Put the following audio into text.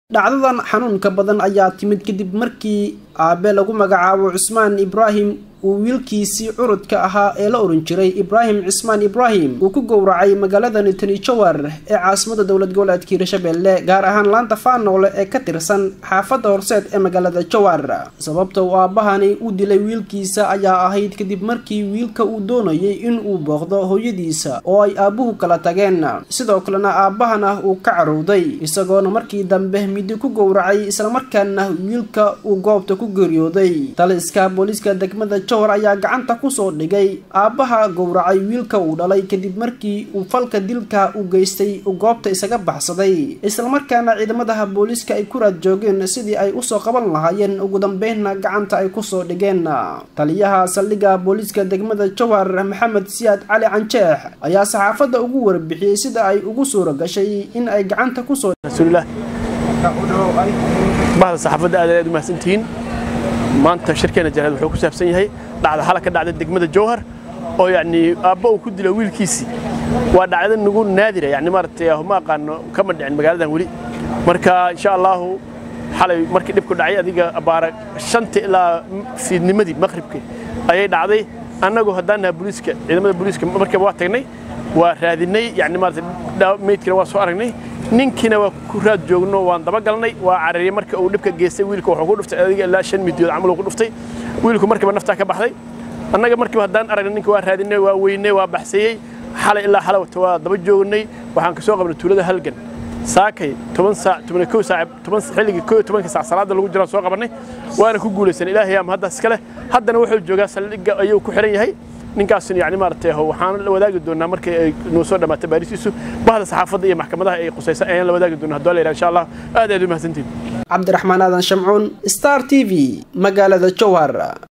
dhacdadan xanuunka badan ayaa timid kadib markii aabe lagu magacaabo cusmaan ibraahim uu wiilkiisii curudka ahaa ee la oran jiray ibraahim cismaan ibraahim uu ku gowracay magaalada nitani jowar ee caasimada dowlad goboleedka hiirshabelle gaar ahaan laanta faanoole ee ka tirsan xaafadda horseed ee magaalada jowar sababta uu aabahani u dilay wiilkiisa ayaa ahayd kadib markii wiilka uu doonayay in uu booqdo hooyadiisa oo ay aabuhu kala tageen sidoo kalena aabahana uu ka carowday isagoona markii dambe midi ku gowracay islamarkaana wiilka uu goobta ku geeriyooday taliska booliiska degmada jowhar ayaa gacanta kusoo dhigay aabbaha gowracay wiilka uu dhalay kadib markii uu falka dilka u geystay uu goobta isaga baxsaday islamarkaana ciidamadaha booliiska ay ku raad joogeen sidii ay usoo qaban lahaayeen ugu dambeynna gacanta ay kusoo dhigeen taliyaha saldhigga booliiska degmada jowhar maxamed siyaad cali canjeex ayaa saxaafadda ugu warbixiyey sida ay ugu suura gashay in ay gacanta kusoo bahda saxaafadda aad aad u mahadsantihiin maanta shirkeena janaad wuxuu ku saabsan yahay dhacda hala ka dhacda degmada jowhar oo yacni aabba uu ku dilo wiilkiisii waa dhacda nagu naadira yani maaragtay ma aqaano kama dhicin magaaladan weli marka insha allahu xalay markii dhibku dhacay adiga abaara shanta ilaa fiidnimadii maqribkii ayay dhacday annagu haddaan naha booliiska ciidamada booliiska markiiba waa tagnay waa raadinay yani maaragtay meydkina waa soo aragnay ninkiina waa ku raad joogno waan dabagalnay waa carariyey marka uu dhibka geystay wiilka wuxuu ku dhuftay adiga ilaa shan midiyood camal uu ku dhuftay wiilku markiiba naftaa ka baxday annaga markiiba haddaan aragnay ninka waa raadinay waa weynay waa baxsayey xalay ilaa xalawta waa daba joognay waxaan ka soo qabnay tuulada halgan saakay toban saac toban kow saac toban xilligii kow tobanka saac salaada lagu jiraan soo qabanay waana ku guulaysanay ilaahay ama haddaas iska leh haddana wuxuu joogaa saldhigga ayuu ku xiran yahay ninkaasna yani maaragtay waxaan la wadaagi doonaa markii ay noo soo dhammaatay baarisiisu bahda saxaafadda iyo maxkamadaha ay qusaysa ayaan la wadaagi doonaa haddoo la yidhaha insha allah aad aad u mahadsantihin cabdiraxmaan aadan shamcuun star t v magaalada jowhar